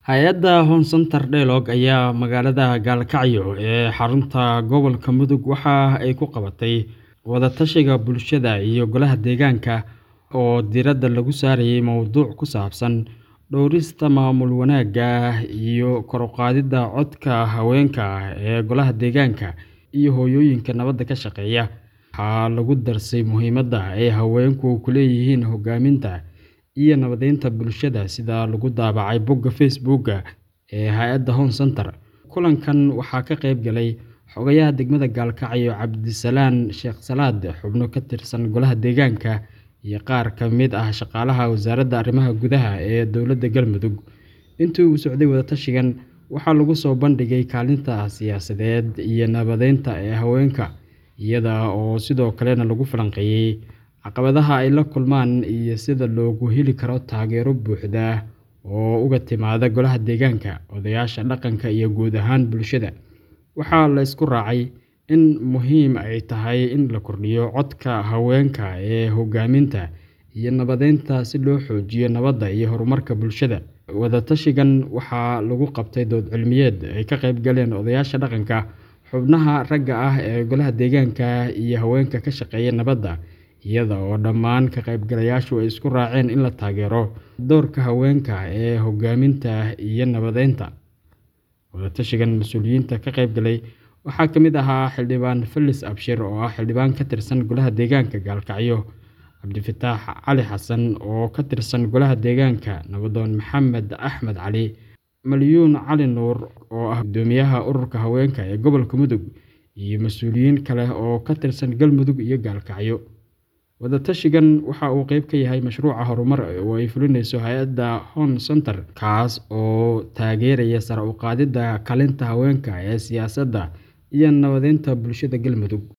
Hay'adda Home Center Dialogue ayaa magaalada Gaalkacyo ee xarunta gobolka Mudug waxa ay ku qabatay wada-tashiga bulshada iyo golaha deegaanka oo diiradda lagu saarayay mowduuc ku saabsan dhowrista maamul wanaagga iyo kor u qaadidda codka haweenka ee golaha deegaanka iyo hooyooyinka nabadda ka shaqeeya. Waxaa lagu darsay muhiimadda ay haweenku ku leeyihiin hoggaaminta iyo nabadaynta bulshada sida lagu daabacay bogga Facebook ee hay'adda Home Center. Kulankan waxaa ka qayb galay Xogayaha Degmada Gaalkacyo Cabdisalaan Sheekh Salaad, xubno ka tirsan golaha deegaanka, iyo qaar ka mid ah shaqaalaha Wasaaradda Arrimaha Gudaha ee Dowladda Galmudug. Intii uu socday wada-tashigan, waxaa lagu soo bandhigay kaalinta siyaasadeed iyo nabadeynta ee haweenka, iyada oo sidoo kalena lagu falanqeeyay caqabadaha ay la kulmaan iyo sida loogu heli karo taageero buuxda oo uga timaadda golaha deegaanka, odayaasha dhaqanka iyo guud ahaan bulshada. Waxaa la isku raacay in muhiim ay tahay in la kordhiyo codka haweenka ee hoggaaminta iyo nabadeynta si loo xoojiyo nabadda iyo horumarka bulshada. Wada-tashigan waxaa lagu qabtay dood cilmiyeed ay ka qayb galeen odayaasha dhaqanka, xubnaha ragga ah ee golaha deegaanka, iyo haweenka ka shaqeeya nabadda, iyada oo dhammaan ka qaybgalayaashu ay isku raaceen in la taageero doorka haweenka ee hoggaaminta iyo nabadeynta. Wada-tashigan, mas'uuliyiinta ka qayb galay waxaa ka mid ahaa Xildhibaan Felis Abshir oo ah xildhibaan ka tirsan golaha deegaanka Gaalkacyo, Cabdifataax Cali Xasan oo ka tirsan golaha deegaanka, Nabdoon Maxamed Axmed Cali, Malyuun Cali Nuur oo ah guddoomiyaha ururka haweenka ee gobolka Mudug, iyo mas'uuliyiin kale oo ka tirsan Galmudug iyo Gaalkacyo. Wada-tashigan waxa uu qayb ka yahay mashruuca horumar oo ay fulinayso hay'adda Home Center, kaas oo taageeraya sare u qaadidda kaalinta haweenka ee siyaasadda iyo nabadeynta bulshada Galmudug.